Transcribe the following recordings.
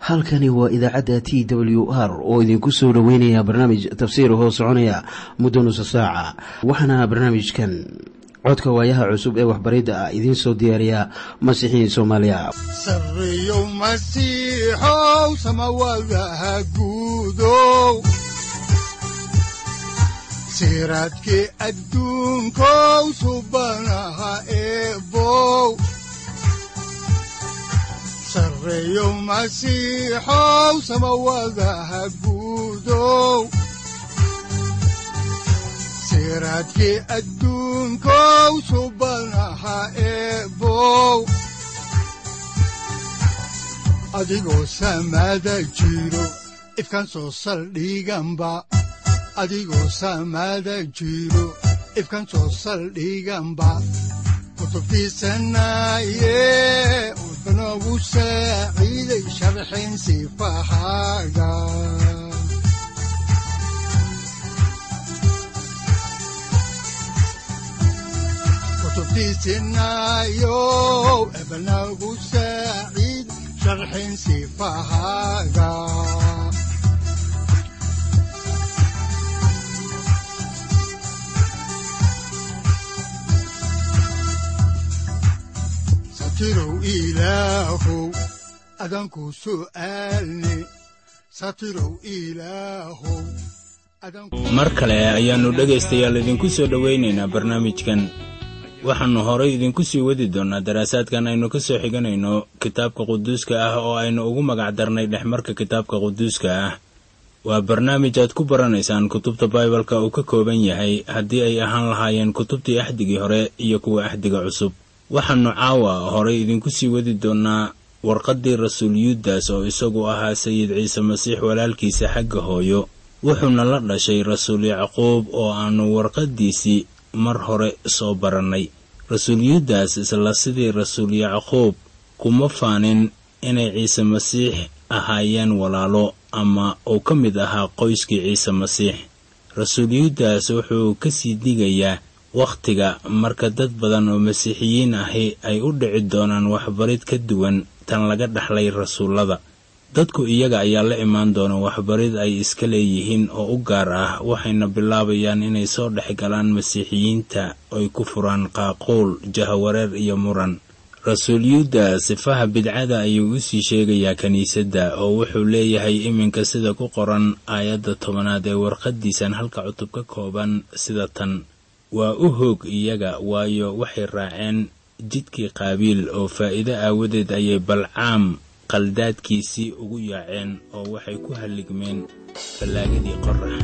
halkani waa idaacadda t w r oo idinku soo dhoweynaya barnaamij tafsiir hoo soconaya muddo nusa saaca waxaana barnaamijkan codka waayaha cusub ee waxbaridda ah idiin soo diyaariya masiixiin soomaaliya sareyow masiixow samawadaha guudow siraadkii adduunkow subanaha eebow sareyow masiixow samawadaha guudow siraadkii adduunkow subanaha eebow adigoo samaada jiro ifkaan soo saldhiganba adigoo samaada jiro ifkaan soo saldhiganba kutubtiisanaye udanogu saaciiday sharxin sifahaaga kutubtiisinayow ebanagu saaciid sharxin sifahaaga satirow ilaahow adanku su'aalne satirow ilaahow mar kale ayaannu dhegaystayaal idinku soo dhowaynaynaa barnaamijkan waxaannu horay idinku sii wadi doonnaa daraasaadkan aynu ka soo xiganayno kitaabka quduuska ah oo aynu ugu magac darnay dhexmarka kitaabka quduuska ah waa barnaamij aad ku baranaysaan kutubta baibalka uu ka kooban yahay haddii ay ahaan lahaayeen kutubtii axdigii hore iyo kuwa axdiga cusub waxaannu caawa horay idinku sii wadi doonnaa warqaddii rasuul yuudas oo isagu ahaa sayid ciise masiix walaalkiisa xagga hooyo wuxuuna la dhashay rasuul yacquub oo aannu warqaddiisii mar hore soo barannay rasuul yuudas isla sidii rasuul yacquub kuma faanin inay ciise masiix ahaayeen walaalo ama uu ka mid ahaa qoyskii ciise masiix rasuul yuudas wuxuu ka sii digayaa wakhtiga marka dad badan oo masiixiyiin ahi ay u dhici doonaan waxbarid ka duwan tan laga dhaxlay rasuullada dadku iyaga ayaa la imaan doona waxbarid ay iska leeyihiin oo u gaar ah waxayna bilaabayaan inay soo dhex galaan masiixiyiinta oy ku furaan qaaquul jahawareer iyo muran rasuul yuuda sifaha bidcada ayuu u sii sheegayaa kiniisadda oo wuxuu leeyahay iminka sida ku qoran aayadda tobanaad ee warqaddiisan halka cutub ka kooban sida tan waa u hoog iyaga waayo waxay raaceen jidkii qaabiil oo faa'iido aawadeed ayay balcaam qaldaadkiisii ugu yaaceen oo waxay ku halligmeen fallaagadii qorax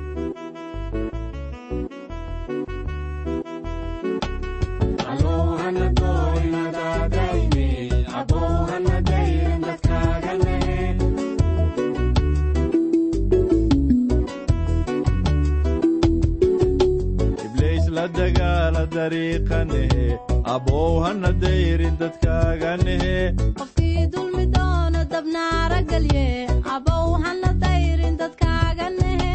abow hana dayrin dadkaaganehe qofkii dulmi doono dabnaara gelye abow hana dayrin dadkaaga nehe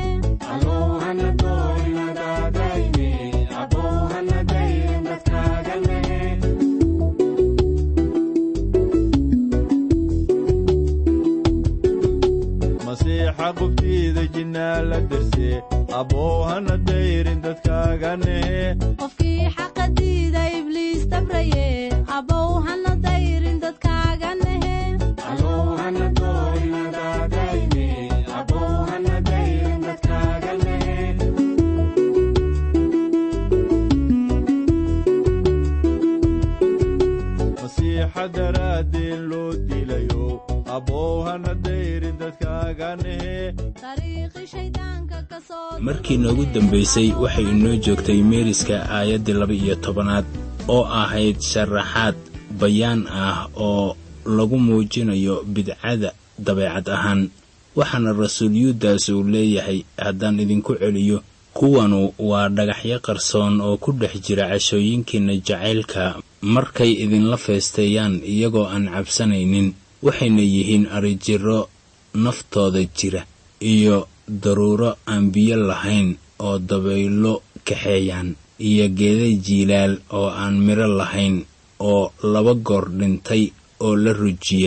masiixa qubtiida jinnaa la derse abow hana dayrin dadkaaganehe qofkii xaqa diida ibliis tabraye abow hana dayrin dadkaaga nehe masiixa daraaddeen loo dilayo abow hana dayrin dadkaaganehe dariiqi shayddaanka ka soo markii noogu dambaysay waxay inoo joogtay meeriska aayaddii laba-iyo tobanaad oo ahayd sharaxaad bayaan ah oo lagu muujinayo bidcada dabeecad ahaan waxaana rasuul yuudas uu leeyahay haddaan idinku celiyo kuwanu waa dhagaxyo qarsoon oo ku dhex jira cashooyinkiinna jacaylka markay idinla feesteeyaan iyagoo aan cabsanaynin waxayna yihiin arijiro naftooda jira iyo daruuro aan biyo lahayn oo dabaylo kaxeeyaan iyo geeda jiilaal oo aan midho lahayn oo laba goor dhintay oo la rujiyey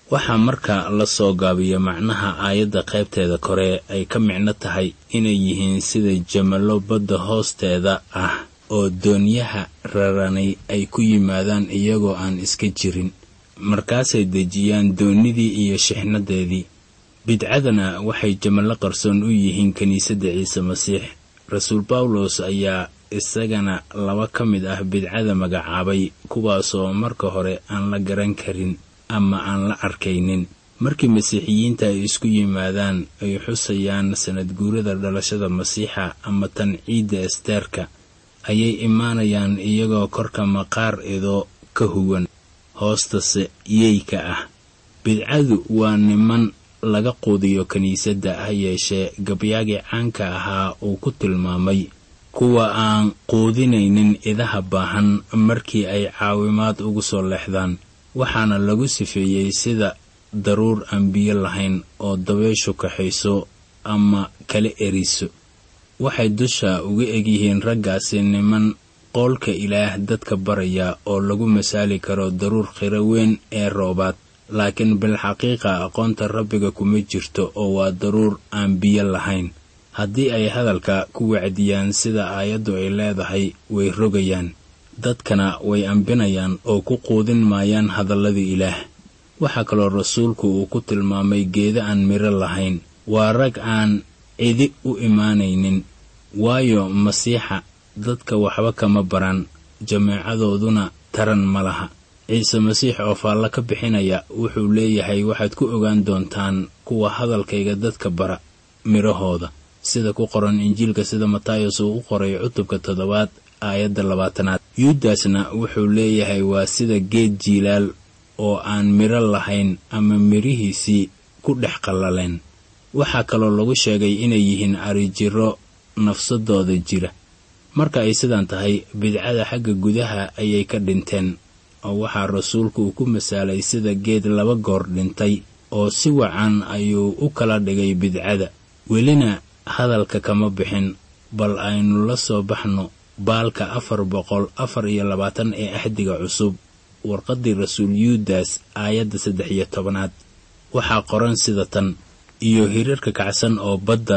waxaa marka la soo gaabiya macnaha aayadda qaybteeda kore ay ka micno tahay inay yihiin sida jamallo badda hoosteeda ah oo doonyaha raranay ay ku yimaadaan iyagoo aan iska jirin markaasay dejiyaan doonnidii iyo shixnadeedii bidcadana waxay jamallo qarsoon u yihiin kiniisadda ciise masiix rasuul bawlos ayaa isagana laba ka mid ah bidcada magacaabay kuwaasoo marka hore aan la garan karin ama aan la arkaynin markii masiixiyiinta ay isku yimaadaan ay xusayaan sanad guurada dhalashada masiixa ama tan ciidda esteerka ayay imaanayaan iyagoo korka maqaar idoo ka huwan hoostase yeyka ah bidcadu waa niman laga quudiyo kiniisadda ha yeeshee gabyaagii caanka ahaa uu ku tilmaamay kuwa aan quudinaynin idaha baahan markii ay caawimaad ugu soo leexdaan waxaana lagu sifeeyey sida daruur aan biyo lahayn oo dabeyshu kaxayso ama kala eriso waxay dusha uga egyihiin raggaasi niman qoolka ilaah dadka baraya oo lagu masaali karo daruur khiro weyn ee roobaad laakiin bilxaqiiqa aqoonta rabbiga kuma jirto oo waa daruur aan biyo lahayn haddii ay hadalka ku wacdiyaan sida aayaddu ay leedahay way rogayaan dadkana way ambinayaan oo ku quudin maayaan hadalladii ilaah waxaa kaloo rasuulku uu ku tilmaamay geeda aan midho lahayn waa rag aan cidi u imaanaynin waayo masiixa dadka waxba kama baran jameecadooduna taran ma laha ciise masiix oo faallo ka bixinaya wuxuu leeyahay waxaad ku ogaan doontaan kuwa hadalkayga dadka bara midhahooda sida ku qoran injiilka sida matayos uu u qoray cutubka toddobaad aayadda labaatanaad yuudasna wuxuu leeyahay waa sida geed jiilaal oo aan midho lahayn ama midhihiisii ku dhex qallaleen waxaa kaloo lagu sheegay inay yihiin arijiro nafsadooda jira marka ay sidan tahay bidcada xagga gudaha ayay ka dhinteen oo waxaa rasuulku uu ku masaalay sida geed laba goor dhintay oo si wacan ayuu u kala dhigay bidcada welina hadalka kama bixin bal aynu la soo baxno baalka afar boqol afar iyo labaatan ee axdiga cusub warqaddii rasuul yuudas aayadda saddex iyo tobanaad waxaa qoran sida tan iyo hirarka kacsan oo badda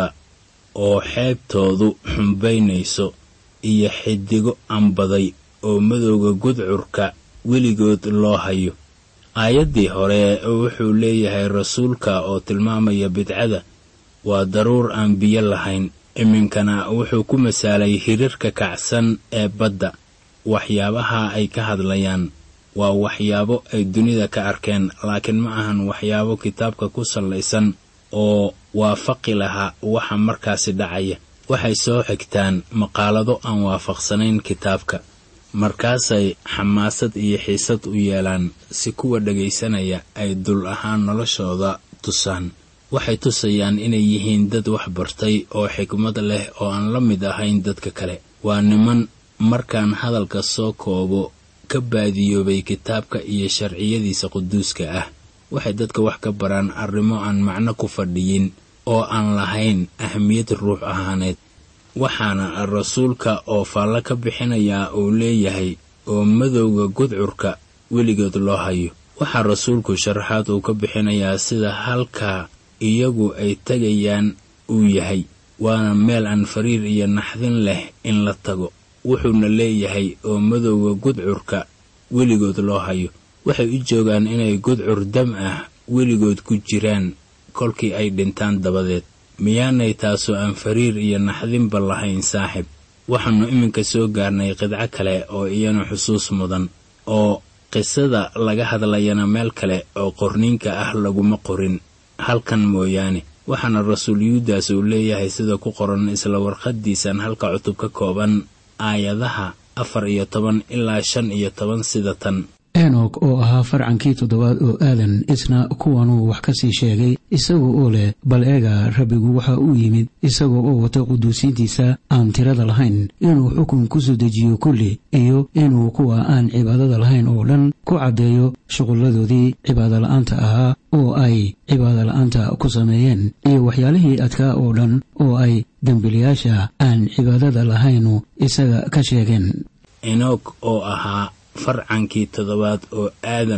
oo xeebtoodu xumbaynayso iyo xidigo ambaday oo madowga gudcurka weligood loo hayo aayaddii hore wuxuu leeyahay rasuulka oo tilmaamaya bidcada waa daruur aan biyo lahayn iminkana wuxuu ku masaalay hirarka kacsan ee badda waxyaabaha ay ka hadlayaan waa waxyaabo ay dunida ka arkeen laakiin ma ahan waxyaabo kitaabka ku sallaysan oo waafaqi lahaa waxa markaasi dhacaya waxay soo xigtaan maqaalado aan waafaqsanayn kitaabka markaasay xamaasad iyo xiisad u yeelaan si kuwa dhagaysanaya ay dul ahaan noloshooda tusaan waxay tusayaan inay yihiin dad wax bartay oo xikmad leh oo aan la mid ahayn dadka kale waa niman markaan hadalka soo koobo ka baadiyoobay kitaabka iyo sharciyadiisa quduuska ah waxay dadka wax ka baraan arrimo aan macno ku fadhiyin oo aan lahayn ahmiyad ruux ahaaneed waxaana rasuulka oo faallo ka bixinayaa uu leeyahay oo madowga gudcurka weligood loo hayo waxaa rasuulku sharaxaad uu ka bixinayaa sida halkaa iyagu ay tegayaan uu yahay waana meel aan fariir iyo naxdin leh in la tago wuxuuna leeyahay oo madowga gudcurka weligood loo hayo waxay u joogaan inay gudcur dam ah weligood ku jiraan kolkii ay dhintaan dabadeed miyaanay taasoo aan fariir iyo naxdinba lahayn saaxib waxaannu iminka soo gaarnay qidco kale oo iyana xusuus mudan oo qisada laga hadlayana meel kale oo qorniinka ah laguma qorin halkan mooyaane waxaana rasuul yuudas uu leeyahay sida ku qoran isla warqaddiisan halka cutub ka kooban aayadaha afar iyo toban ilaa shan iyo toban sida tan enok oo ahaa farcankii toddobaad oo aadan isna kuwanuu wax ka sii sheegay isaga oo leh bal eega rabbigu waxa uu yimid isaga oo wata quduusiintiisa aan tirada lahayn inuu xukun ku soo dejiyo kulli iyo inuu kuwa aan cibaadada lahayn oo dhan ku caddeeyo shuqulladoodii cibaadola'aanta ahaa oo ay cibaadola'aanta ku sameeyeen iyo waxyaalihii adkaa oo dhan oo ay dembiliyaasha aan cibaadada lahaynu isaga ka sheegeen enoog oo ahaa farcankii toddobaad oo aadan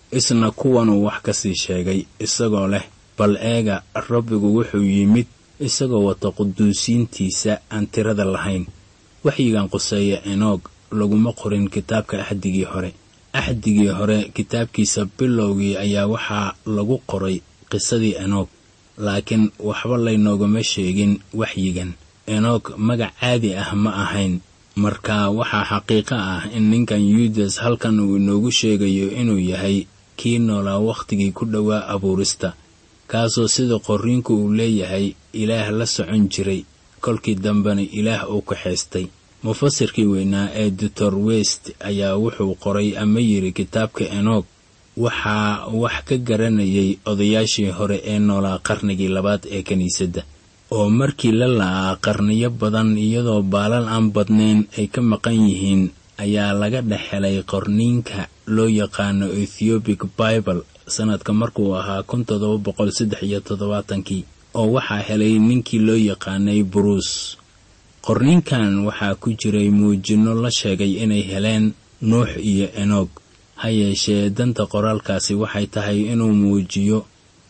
isna kuwanuu wax ka sii sheegay isagoo leh bal eega rabbigu wuxuu yimid isagoo wata quduusiintiisa aan tirada lahayn waxyigan quseeya enoog laguma qorin kitaabka axdigii hore axdigii hore kitaabkiisa bilowgii ayaa waxaa lagu qoray qisadii enoog laakiin waxba laynoogama sheegin waxyigan enoog magac caadi ah ma ahayn marka waxaa xaqiiqo ah in ninkan yuudas halkan uu inoogu sheegayo inuu yahay kii noolaa wakhtigii ku dhowaa abuurista kaasoo sida qorriinku uu leeyahay ilaah la socon jiray kolkii dambena ilaah uu kaxaystay mufasirkii weynaa ee doctor west ayaa wuxuu qoray ama yidhi kitaabka enoog waxaa wax ka garanayay odayaashii hore ee noolaa qarnigii labaad ee kiniisadda oo markii la la'aa qarniyo badan iyadoo baalal aan badnayn ay ka maqan yihiin ayaa laga dhex helay qorniinka loo yaqaano ethiobic bible sanadka markuu ahaa kun todoba boqol saddex iyo toddobaatankii oo waxaa helay ninkii loo yaqaanay buruus qorniinkan waxaa ku jiray muujinno la sheegay inay heleen nuux iyo enoog ha yeeshee danta qoraalkaasi waxay tahay inuu muujiyo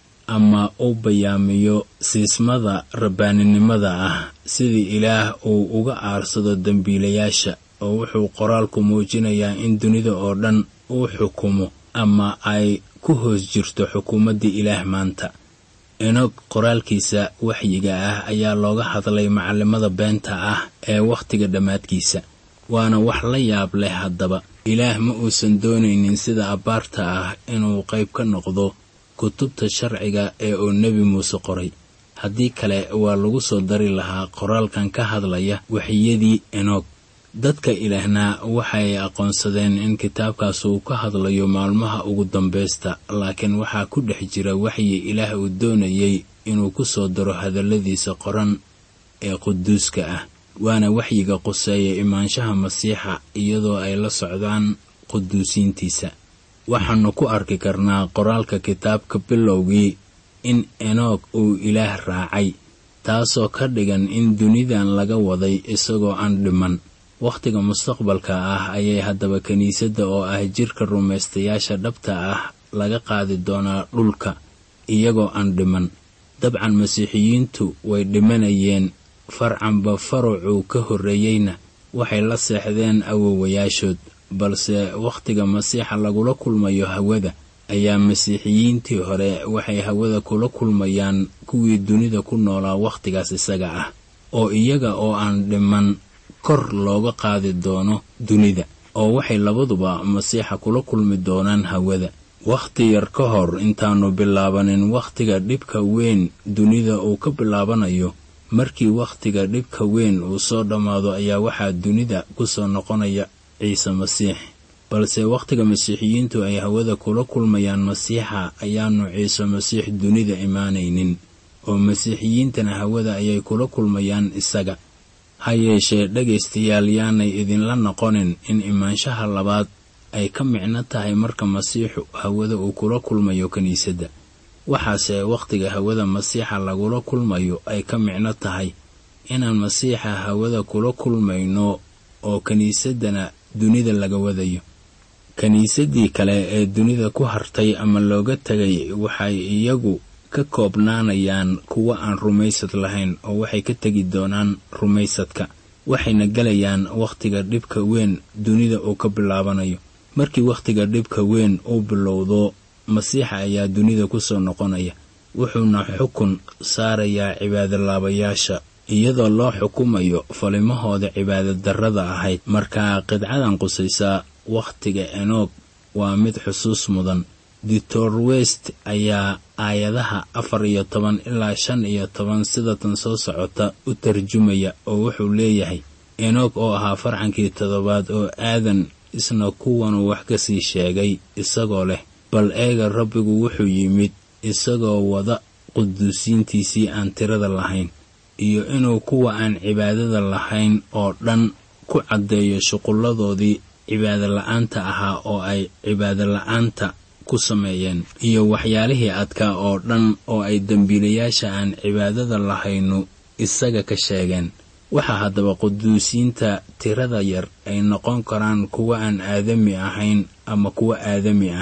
ama u bayaamiyo siismada rabbaaninimada ah sidii ilaah uu uga aarsado dembiilayaasha oo wuxuu qoraalku muujinayaa in dunida oo dhan uu xukumo ama ay ku hoos jirto xukuumaddii ilaah maanta enoog qoraalkiisa waxyiga ah ayaa looga hadlay macallimada beenta ah ee wakhtiga dhammaadkiisa waana wax la yaab leh haddaba ilaah ma uusan doonaynin sida abbaarta ah inuu qayb ka noqdo kutubta sharciga ee uu nebi muuse qoray haddii kale waa lagu soo dari lahaa qoraalkan ka hadlaya waxyadii enoog dadka ilaahna waxay aqoonsadeen in kitaabkaas uu ka hadlayo maalmaha ugu dambaysta laakiin waxaa ku dhex jira waxyi ilaah uu doonayay inuu ku soo daro hadalladiisa qoran ee quduuska ah waana waxyiga quseeya imaanshaha masiixa iyadoo ay la socdaan quduusiintiisa waxaannu ku arki karnaa qoraalka kitaabka bilowgii in enoog uu ilaah raacay taasoo ka dhigan in dunidan laga waday isagoo aan dhiman wakhtiga mustaqbalka ah ayay haddaba kiniisadda oo ah jirka rumaystayaasha dhabta ah laga qaadi doonaa dhulka iyagoo aan dhiman dabcan masiixiyiintu way dhimanayeen farcanba farucuu ka horreeyeyna waxay la seexdeen awowayaashood balse wakhtiga masiixa lagula kulmayo hawada ayaa masiixiyiintii hore waxay hawada kula kulmayaan kuwii dunida ku noolaa wakhtigaas isaga ah oo iyaga oo aan dhiman kor looga qaadi doono dunida oo waxay labaduba masiixa kula kulmi doonaan hawada wakhti yar ka hor intaannu bilaabanin wakhtiga dhibka weyn dunida uu ka bilaabanayo markii wakhtiga dhibka weyn uu soo dhammaado ayaa waxaa dunida ku soo noqonaya ciise masiix balse wakhtiga masiixiyiintu ay hawada kula kulmayaan masiixa ayaanu ciise masiix dunida imaanaynin oo masiixiyiintana hawada ayay kula kulmayaan isaga ha yeeshee dhegaystayaal yaanay idinla noqonin in imaanshaha labaad ay ka micno tahay marka masiixu hawada uu kula kulmayo kiniisadda waxaase wakhtiga hawada masiixa lagula kulmayo ay ka micno tahay inaan masiixa hawada kula kulmayno oo kiniisaddana dunida laga wadayo kiniisaddii kale ee dunida ku hartay ama looga tegay waxay iyagu ka koobnaanayaan kuwa aan rumaysad lahayn oo waxay ka tegi doonaan rumaysadka waxayna gelayaan wakhtiga dhibka weyn dunida uu ka bilaabanayo markii wakhtiga dhibka weyn uu bilowdo masiixa ayaa dunida ku soo noqonaya wuxuuna xukun saarayaa cibaadolaabayaasha iyadoo loo xukumayo falimahooda cibaadadarrada ahayd markaa qidcadan qusaysa wakhtiga enoog waa mid xusuus mudan doctor west ayaa aayadaha afar iyo toban ilaa shan iyo toban sidatan soo socota u tarjumaya oo wuxuu leeyahay enoog oo ahaa farcankii toddobaad oo aadan isna kuwanuu wax ka sii sheegay isagoo leh bal eega rabbigu wuxuu yimid isagoo wada quduusiintiisii aan tirada lahayn iyo inuu kuwa aan cibaadada lahayn oo dhan ku caddeeyo shuqulladoodii cibaadola'aanta ahaa oo ay cibaadola'aanta ku sameeyeen iyo waxyaalihii adkaa oo dhan oo ay dembiilayaasha aan cibaadada lahaynu isaga ka sheegeen waxaa haddaba quduusiinta tirada yar ay noqon karaan kuwa aan aadami ahayn ama kuwa aadami ah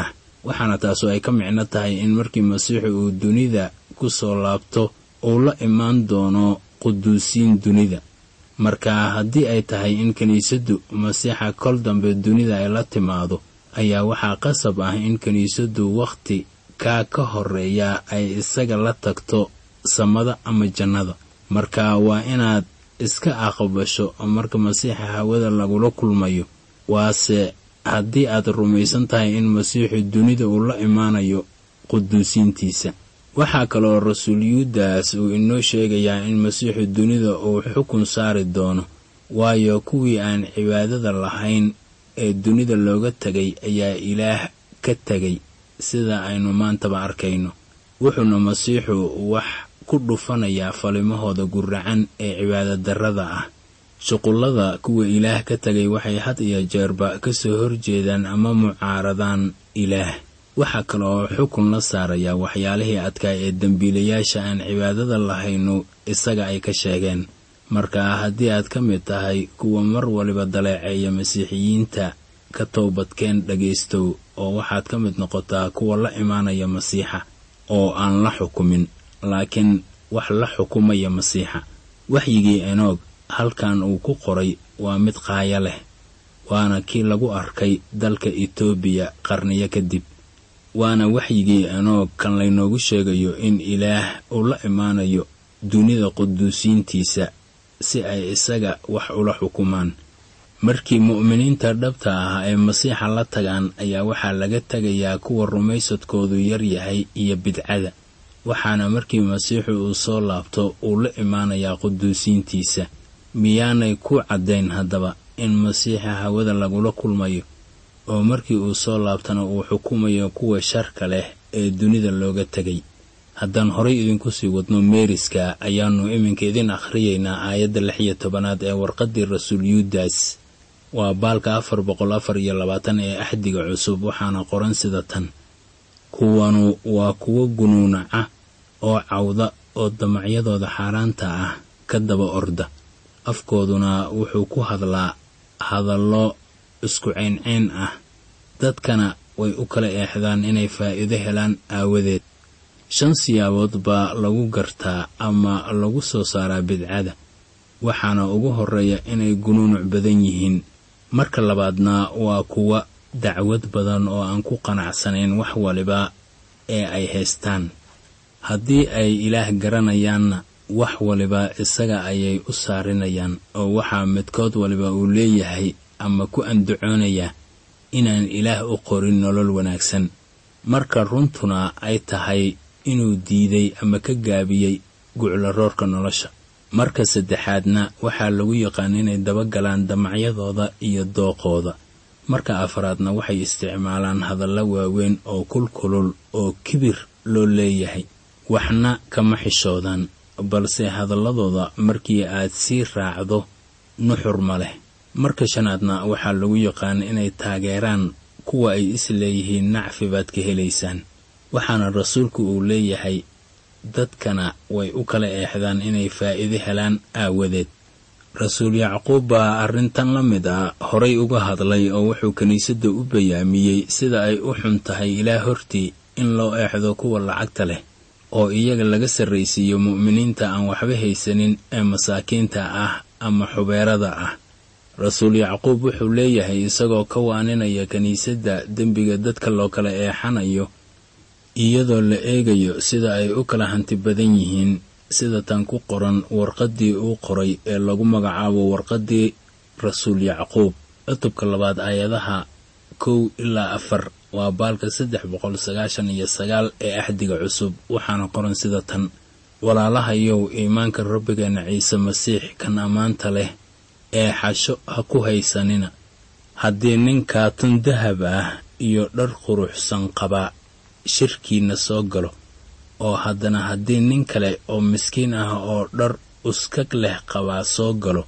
waxaana taasu ay ka micno tahay in markii masiixu uu dunida ku soo laabto uu la imaan doono quduusiin dunida marka haddii ay tahay in kiniisaddu masiixa kol dambe dunida ay la timaado ayaa waxaa qasab ah in kiniisaddu wakhti kaa ka horeeya ay isaga la tagto samada ama jannada marka waa inaad iska aqbasho marka masiixa hawada lagula kulmayo waase haddii aad rumaysan tahay in masiixu dunida uu la imaanayo quduusiintiisa waxaa kaloo rasuul yuudas uu inoo sheegayaa in masiixu dunida uu xukun saari doono waayo kuwii aan cibaadada lahayn ee dunida looga tegay ayaa ilaah ka tegay sida aynu maantaba arkayno wuxuuna masiixu wax ku dhufanayaa falimahooda guracan ee cibaadadarrada ah shuqullada kuwa ilaah ka tegay waxay had iyo jeerba ka soo horjeedaan ama mucaaradaan ilaah waxaa kale oo xukun la saarayaa waxyaalihii adkaa ee dembiilayaasha aan cibaadada lahaynu isaga ay ka sheegeen marka haddii aad ka mid tahay kuwa mar waliba daleeceeya masiixiyiinta ka toobadkeen dhagaystow oo waxaad ka mid noqotaa kuwa la imaanaya masiixa oo aan la xukumin laakiin wax la xukumaya masiixa waxyigii enoog halkan uu ku qoray waa mid qaaya leh waana kii lagu arkay dalka etoobiya qarniyo kadib waana waxyigii enoog kan laynoogu sheegayo in ilaah uu la imaanayo dunida quduusiintiisa si ay isaga wax ula xukumaan markii mu'miniinta dhabta ah ay masiixa la tagaan ayaa waxaa laga tegayaa kuwa rumaysadkoodu yar yahay iyo bidcada waxaana markii masiixu uu soo laabto uu la imaanayaa quduusiintiisa miyaanay ku caddayn haddaba in masiixa hawada lagula kulmayo oo markii uu soo laabtana uu xukumayo kuwa sharka leh ee dunida looga tegay haddaan horay idinku sii wadno meeriska ayaannu iminka idin akhriyaynaa aayadda lix iyo tobanaad ee warqaddii rasuul yuudas waa baalka afar boqol afar iyo labaatan ee axdiga cusub waxaana qoran sida tan kuwanu waa kuwo gunuunaca oo cawda oo damacyadooda xaaraanta ah ka daba orda afkooduna wuxuu ku hadlaa hadallo isku ceynceyn ah dadkana way u kala eexdaan inay faa'iido helaan aawadeed shan siyaabood baa lagu gartaa ama lagu soo saaraa bidcada waxaana ugu horreeya inay gunuunuc badan yihiin marka labaadna waa kuwa dacwad badan oo aan ku qanacsanayn wax waliba ee ay haystaan haddii ay ilaah garanayaanna wax waliba isaga ayay u saarinayaan oo waxaa midkood waliba uu leeyahay ama ku andacoonayaa inaan ilaah u qorin nolol wanaagsan marka runtuna ay tahay inuu diiday ama ka gaabiyey guclaroorka nolosha marka saddexaadna waxaa lagu yaqaan inay dabagalaan damacyadooda iyo dooqooda marka afraadna waxay isticmaalaan hadallo waaweyn oo kulkulul oo kibir loo leeyahay waxna kama xishoodaan balse hadalladooda markii aad sii raacdo nuxur ma leh marka shanaadna waxaa lagu yaqaan inay taageeraan kuwa ay is leeyihiin nacfi baad ka helaysaan waxaana rasuulku uu leeyahay dadkana way u kala eexdaan inay faa'iido helaan aawadeed rasuul yacquub baa arrintan la mid ah horay uga hadlay oo wuxuu kiniisadda u bayaamiyey sida ay u xun tahay ilaa hortii in loo eexdo kuwa lacagta leh oo iyaga laga sarraysiiyo mu'miniinta aan waxba haysanin ee masaakiinta ah ama xubeerada ah rasuul yacquub wuxuu leeyahay isagoo ka waaninaya kiniisadda dembiga dadka loo kala eexanayo iyadoo la eegayo sida ay u kala hanti badan yihiin sida tan ku qoran warqaddii uu qoray ee lagu magacaabo warqaddii rasuul yacquub cutubka labaad aayadaha kow ilaa afar waa baalka saddex boqol sagaashan iyo sagaal ee axdiga cusub waxaana qoran sida tan walaalahayow iimaanka rabbigeena ciise masiix kan ammaanta leh ee xasho ha ku haysanina haddii nin kaatun dahab ah iyo dhar quruxsan qabaa shirkiinna soo galo oo haddana haddii nin kale oo miskiin ah oo dhar uskag leh qabaa soo galo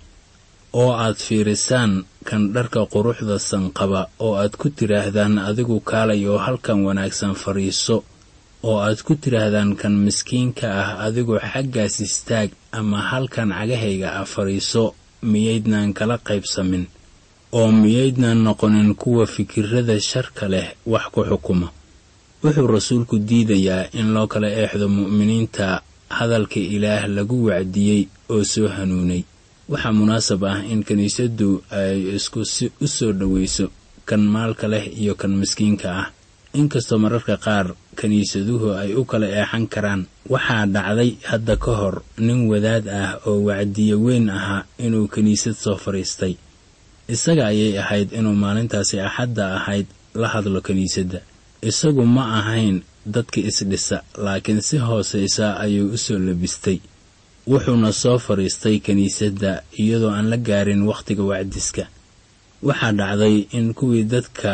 oo aad fiirisaan kan dharka quruxda sanqaba oo aad ku tidhaahdaan adigu kaalay oo halkan wanaagsan fadhiiso oo aad ku tidhaahdaan kan miskiinka ah adigu xaggaas istaag ama halkan cagahayga ah fadhiiso miyaydnaan kala qaybsamin oo miyaydnaan noqonin kuwa fikirrada sharka leh wax ku xukuma wuxuu rasuulku diidayaa in loo kala eexdo mu'miniinta hadalka ilaah lagu wacdiyey oo soo hanuunay waxaa munaasab ah in kiniisaddu ay isku si u soo dhowayso kan maalka leh iyo kan miskiinka ah inkastoo mararka qaar kiniisaduhu ay u kala eexan karaan waxaa dhacday hadda ka hor nin wadaad ah oo wacdiye weyn ahaa inuu kiniisad soo fadhiistay isaga ayay ahayd inuu maalintaasi axadda ahayd la hadlo kiniisadda isagu ma ahayn dadka isdhisa laakiin si hoosaysa ayuu u soo labistay wuxuuna soo fadhiistay kiniisadda iyadoo aan la gaarin wakhtiga wacdiska waxaa dhacday in kuwii dadka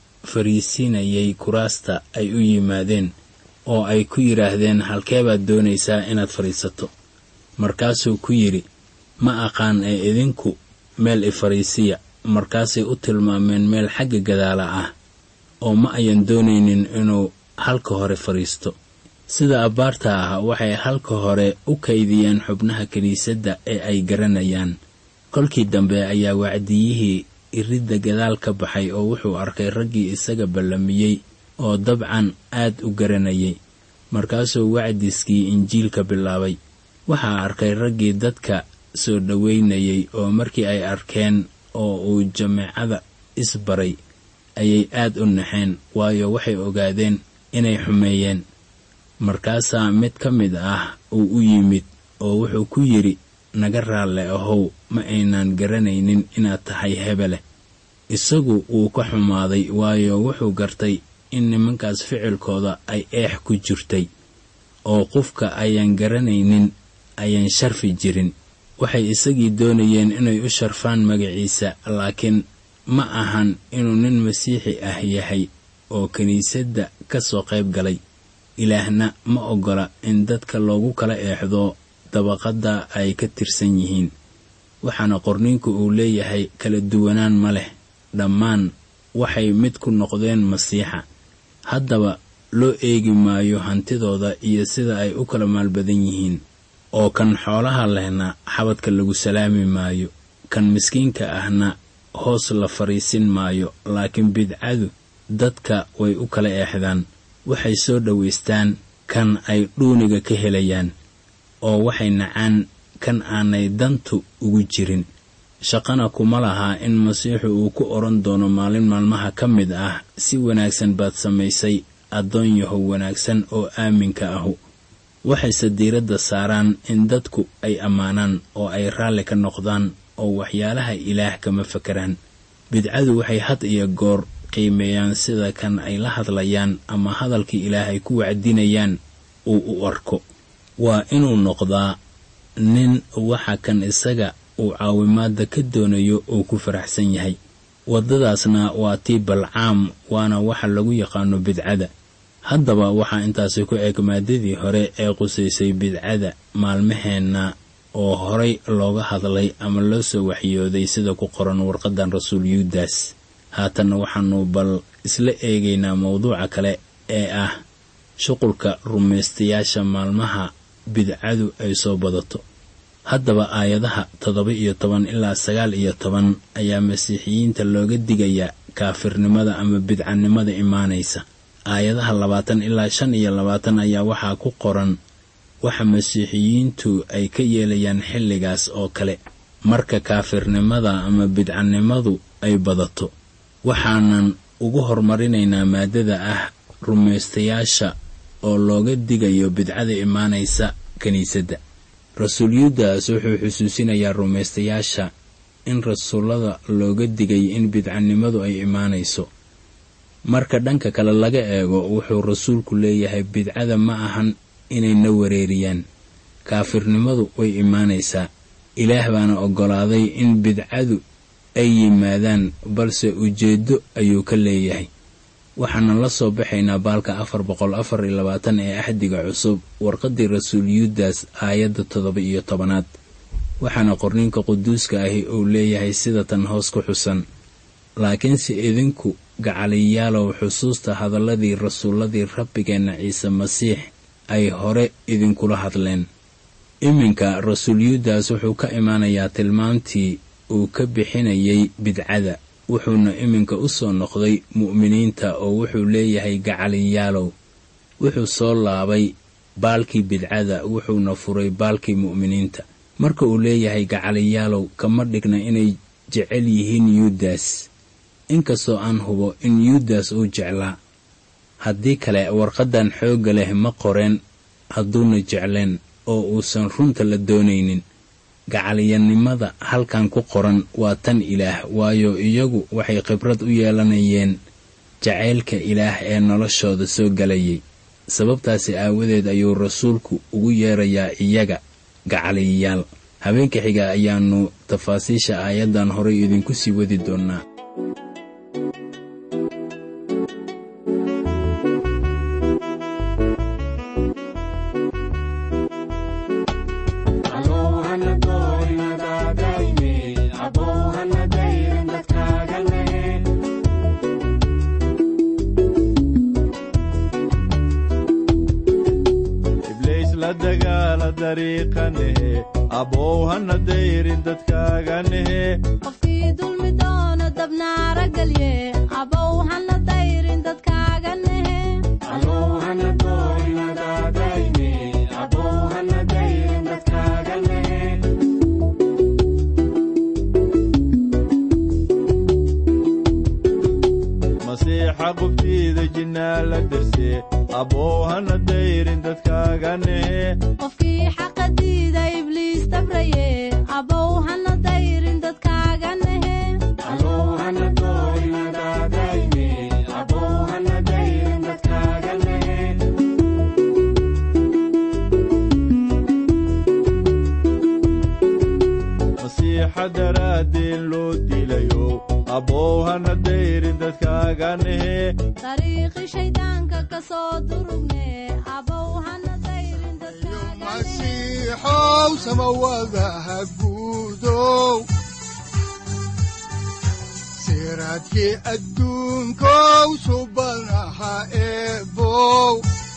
fariisinayay kuraasta ay u yimaadeen oo ay ku yidhaahdeen halkeebaad doonaysaa inaad fadhiisato markaasuu ku yidhi ma aqaan ee idinku meel i fadhiisiya markaasay u tilmaameen meel xagga gadaala ah oo ma ayan doonaynin inuu halka hore fadhiisto sida abbaarta ah waxay halka hore u kaydiyeen xubnaha kiniisadda ee ay garanayaan kolkii dambe ayaa wacdiyihii iridda gadaal ka baxay oo wuxuu arkay raggii isaga ballamiyey oo dabcan aad u garanayay markaasuu wacdiskii injiilka bilaabay waxaa arkay raggii dadka soo dhoweynayay oo markii ay arkeen oo uu jameecada isbaray ayay aad u naxeen waayo waxay ogaadeen inay xumeeyeen markaasaa mid ka mid ah uu u yimid oo wuxuu ku yidhi naga raalle ahow ma aynaan garanaynin inaad tahay hebele isagu wuu ka xumaaday waayo wuxuu gartay in nimankaas ficilkooda ay eex ku jirtay oo qofka ayaan garanaynin ayaan sharfi jirin waxay isagii doonayeen inay u sharfaan magaciisa laakiin ma ahan inuu nin masiixi ah yahay oo kiniisadda ka soo qayb galay ilaahna ma oggola in dadka loogu kala eexdo dabaqadda ay ka tirsan yihiin waxaana qorniinku uu leeyahay kala duwanaan ma leh dhammaan waxay mid ku noqdeen masiixa haddaba loo eegi maayo hantidooda iyo sida ay u kala maalbadan yihiin oo kan xoolaha lehna xabadka lagu salaami maayo kan miskiinka ahna hoos la fadhiisin maayo laakiin bidcadu dadka way u kala eexdaan waxay soo dhowaystaan kan ay dhuuniga ka helayaan oo waxay nacaan kan aanay dantu ugu jirin shaqana kuma lahaa in masiixu uu ku odhan doono maalin maalmaha ka mid ah si wanaagsan baad samaysay addoon yahow wanaagsan oo aaminka ahu waxayse diiradda saaraan in dadku ay ammaanaan oo ay raalli ka noqdaan oo waxyaalaha ilaah kama fakaraan bidcadu waxay had iyo goor qiimeeyaan sida kan ay la hadlayaan ama hadalkii ilaah ay ku wacdinayaan uu u arko waa inuu noqdaa nin waxa kan isaga uu caawimaadda ka doonayo uu ku faraxsan yahay waddadaasna waa tii balcaam waana waxa lagu yaqaano bidcada haddaba waxaa intaasi ku eg maadadii hore ee qusaysay bidcada maalmaheenna oo horay looga hadlay ama loo soo waxyooday sida ku qoran warqaddan rasuul yuudas haatanna waxaannu bal isla eegaynaa mawduuca kale ee ah shuqulka rumaystayaasha maalmaha bidcadu ay soo badato haddaba aayadaha toddoba iyo toban ilaa sagaal iyo toban ayaa masiixiyiinta looga digayaa kaafirnimada ama bidcanimada imaanaysa aayadaha labaatan ilaa shan iyo labaatan ayaa waxaa ku qoran waxa masiixiyiintu ay ka yeelayaan xilligaas oo kale marka kaafirnimada ama bidcanimadu ay badato waxaanan ugu horumarinaynaa maadada ah rumaystayaasha oo looga digayo bidcada imaanaysa kiniisadda rasuul yuudas wuxuu xusuusinayaa rumaystayaasha in rasuullada looga digay in bidcanimadu ay imaanayso marka dhanka kale laga eego wuxuu rasuulku leeyahay bidcada ma ahan inayna wareeriyaan kaafirnimadu way imaanaysaa ilaah baana oggolaaday in bidcadu ay yimaadaan balse ujeeddo ayuu ka leeyahay waxaana la soo baxaynaa baalka afar boqol afar iyo labaatan ee axdiga cusub warqaddii rasuul yuudas aayadda toddoba iyo tobanaad waxaana qorninka quduuska ahi uu leeyahay sida tan hoos ku xusan laakiinse idinku gacaliyaalow xusuusta hadalladii rasuulladii rabbigeenna ciise masiix ay hore idinkula hadleen iminka rasuul yuudas wuxuu ka imaanayaa tilmaamtii uu ka bixinayay bidcada wuxuuna iminka u soo noqday mu'miniinta oo wuxuu leeyahay gacaliyaalow wuxuu soo laabay baalkii bidcada wuxuuna furay baalkii mu'miniinta marka uu leeyahay gacaliyaalow kama dhigna inay jecel yihiin yuudas inkastoo aan hubo in yuudas uu jeclaa haddii kale warqaddan xoogga leh ma qoreen hadduuna jecleen oo uusan runta la doonaynin gacaliyanimada halkan ku qoran waa tan ilaah waayo iyagu waxay khibrad u yeelanayeen jacaylka ilaah ee noloshooda soo galayay sababtaasi aawadeed ayuu rasuulku ugu yeerayaa iyaga gacaliyayaal habeenka xiga ayaannu tafaasiisha aayaddan horay idinku sii wadi doonnaa ibliis la dagaala dariiqanehe abbow hana dayrin dadkaaganehe qofkii dulmi doono dabnaara gelye abow hana dayrin dadkaaga nehe masiixa qubtiida jinnaa la darse abbow hana dayrin dadkaaganehe qofkii xaqa diida ibliis dabraye abow hana dayrin dadkaaga nehe masiixa daraaddeen loo dilayo abbow hana dayrin dadkaaganehe dariiqi shayddaanka ka soo durugne abow hana dayrin dadkaaga nehe masiixow samawadaha guudow siraadkii adduunkow subanaha eebow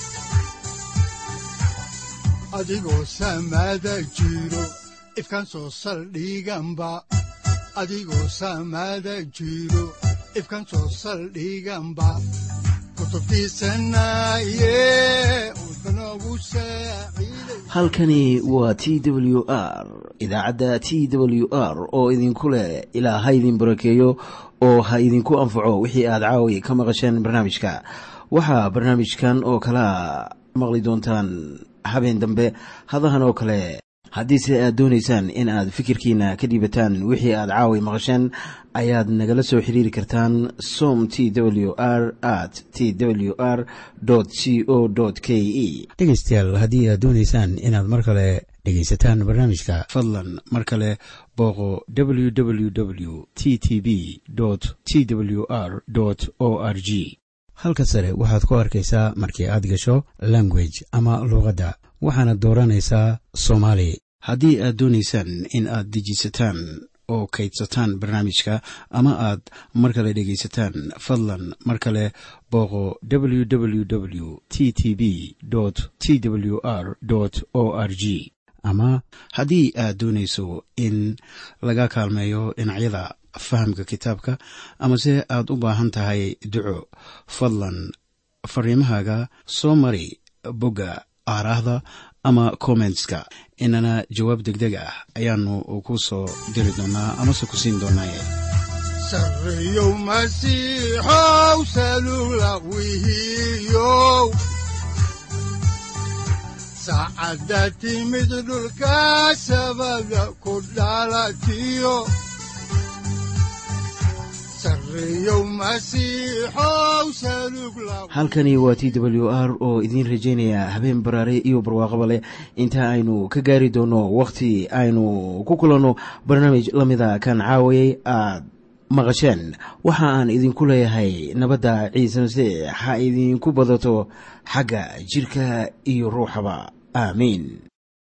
adigoo samada jiro ifkan soo saldhiganba adigoo samada jiro ifkan soo saldhiganba kutubtiisanaye udbanogu saaciiday halkani waa t w r idaacadda t w r oo idinku leh ilaa ha idin barakeeyo oo ha idinku anfaco wixii aad caawi ka maqasheen barnaamijka waxaa barnaamijkan oo kalea maqli doontaan habeen dambe hadahan oo kale haddiise aad doonaysaan in aad fikirkiina ka dhiibataan wixii aad caawi maqasheen ayaad nagala soo xiriiri kartaan som t w r at t w r c o k e dhegaystayaal haddii aad doonaysaan inaad mar kale dhegaysataan barnaamijka fadlan mar kale booqo www t t b t w r o r g halka sare waxaad ku arkaysaa markii aad gasho language ama luuqadda waxaana dooranaysaa soomaali haddii aad doonaysaan in aad dejisataan oo kaydsataan barnaamijka ama aad mar kale dhegaysataan fadlan mar kale booqo www t t b t w r o r g ama haddii aad doonayso in laga kaalmeeyo dhinacyada fahamka kitaabka amase aad u baahan tahay duco fadlan fariimahaaga soo mari bogga aaraahda ama kommentska inana jawaab degdeg ah ayaanu ku soo diri doonaa amase ku siin doonaaye sarreyow masiixow salula wihiyow saacadda timid dhulka sabada ku dhalatiyo sarreyow masiixow salug la halkani waa t w r oo idiin rajaynaya habeen baraare iyo barwaaqaba leh inta aynu ka gaari doono wakhti aynu ku kulanno barnaamij la mida kan caawayay aad maqasheen waxa aan idinku leeyahay nabadda ciise masiix ha idinku badato xagga jidhka iyo ruuxaba aamiin